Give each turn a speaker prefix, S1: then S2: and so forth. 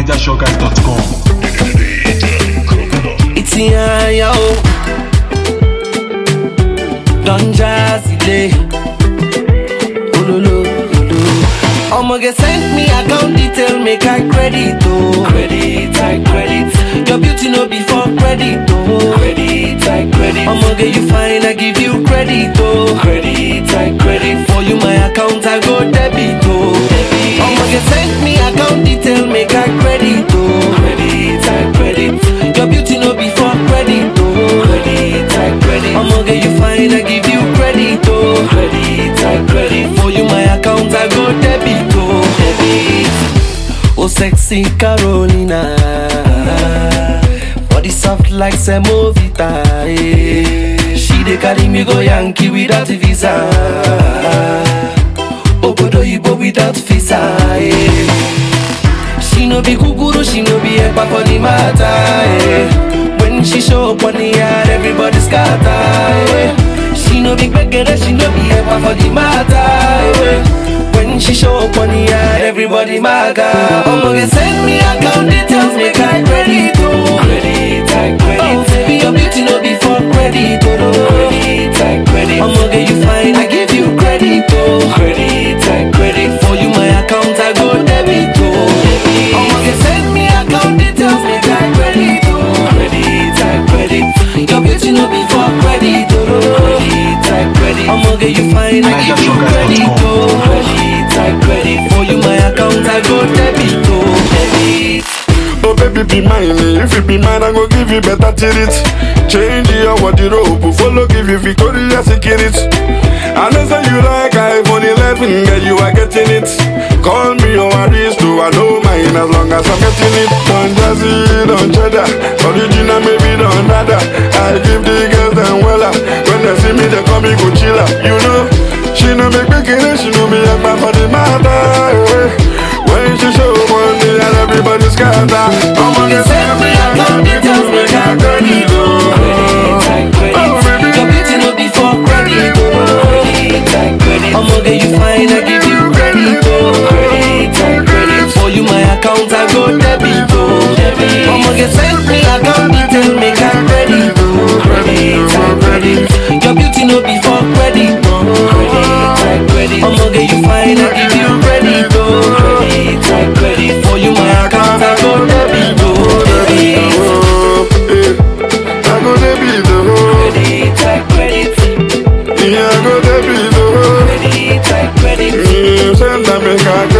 S1: NigerShowGuys.com.
S2: It's yeah, yo. Don Jazzy Day. Ololo, ololo. Omoge send me account detail, make I credit, oh. Credit, I credit. Your beauty no be for credit, oh. Credit, I credit. Omoge you fine, I give you credit, oh. Credit, I credit. For you my account, I go debit, oh. Debit. Omoge send me account detail, make I credit, oh. Credit, I credit. Your beauty no be for credit, oh. Credit, I credit. Omoge you fine, I give you credit, oh. Credit, I credit. For you my account, I go debit, oh. Debit. Oh sexy Carolina Body soft like semovita eh. She dey carry me go Yankee without visa Obodo Igbo without visa eh. She no be kukuru, she no be ekpa for the matter eh. When she show up on the yard, everybody scatter eh. She no be gbegere, she no be ekpa for the matter eh. When she show up on the yard, everybody maga Omoge send me account details, make I credit oh. Credit, I credit Oh baby, your beauty no be for credit oh. no. Credit, I credit Omoge you fine, I give you credit oh. Credit, I credit For you my account, I go debit oh. Omoge send me account details, make I credit oh. Credit, I credit Your beauty no be for credit oh. no. Credit, I credit Omoge you fine, I give you credit oh. Credit, I credit For you my account, I go debit oh. Debit
S3: Oh baby be mine, eh. if you be mine I go give you better treat Change your wardrobe, follow give you Victoria Secret I know say you like iPhone 11, girl you are getting it Call me your aristo, I know mine as long as I'm getting it Don Jazzy, Don Cheddar, original maybe Don Dada I give the girls them wella, when they see me they call me Coachella You know, she no make me kidding, she know me a man for the matter eh. When she show money and everybody scatter I'm on the
S2: Send me account details, make I credit oh. Credit, I credit
S3: Oh, baby.
S2: Your beauty no be for credit oh. Credit, I credit Omoge you fine, I give you credit oh. Credit, I credit For you my account, I go debit oh. Debit Omoge send me account details, make I credit oh. Credit, I credit Your beauty no be for credit oh. Credit, I credit Omoge you fine, I give you credit oh. Credit, I credit For you my account, I go debit oh. Debit
S3: Oh, eh. I go debit the hoe
S2: Credit, I credit
S3: Yeah, I go debit the hoe
S2: Credit, I credit
S3: Mm, Send them make I